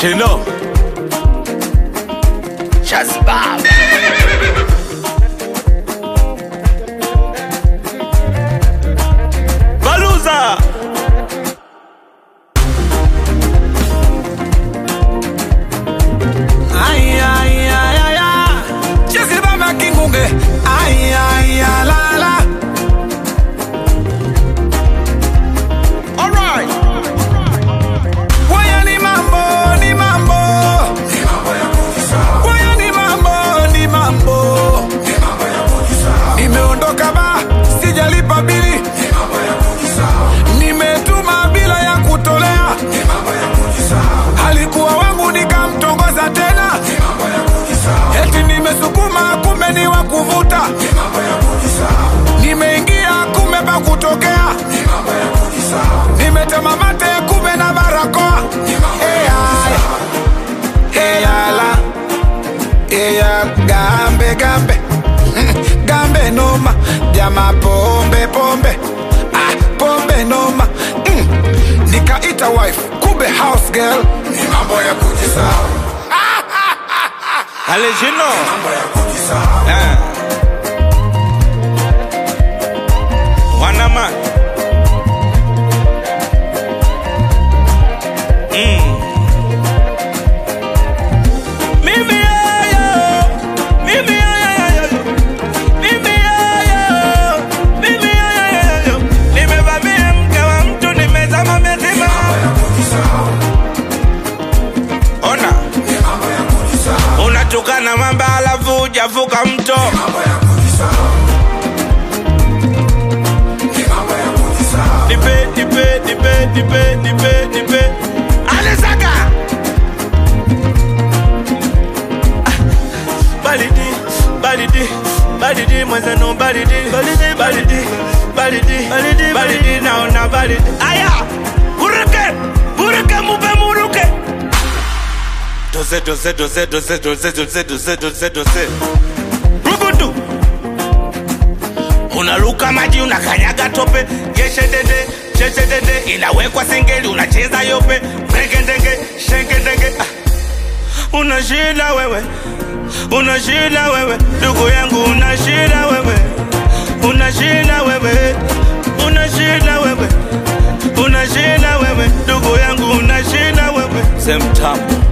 Chino Shazbaba Baluza Ay, ay, ay, ay, ay. Chezi baba kingunge. Ay, ay, ay, la, la. Alright Waya ni mambo, ni mambo. Waya ni mambo, ni mambo. Nimeondoka ba, sijalipa bili. Nimetuma bila ya kutolea. Alikuwa wangu nikamtongoza tena. Eti nimesukuma kumbe ni wa kuvuta. Nimeingia kumbe pa kutokea. Nimetema mate kumbe na barakoa. Eh, ay. Eh, ala. Eh, ya, gambe gambe Mm, gambe noma jama pombe pombe ah, pombe noma mm. nikaita wife kumbe house girl ni mambo ya kujisahau Ale Chino mambo ya kujisahau Eh. Wanama Mm. Mimi yayo, mimi yayo, mimi yayo, mimi yayo. Nimevamia mke wa mtu nimezama mezima. Ona unatukana mamba alafu hujavuka mto nipe nipe nipe nipe nipe nipe alesaga balidi balidi balidi mwenzenu balidi balidi balidi balidi balidi balidi naona balidi aya buruke buruke mupe muruke dose dose dose dose dose dose dose dose dose rugudu unaruka maji unakanyaga tope yeshedede cheshedede inawekwa singeli unacheza yope mregedenge shengedenge ah. una shida wewe una shida wewe ndugu yangu una shida wewe una shida wewe una shida wewe una shida wewe ndugu yangu una shida wewe semtamu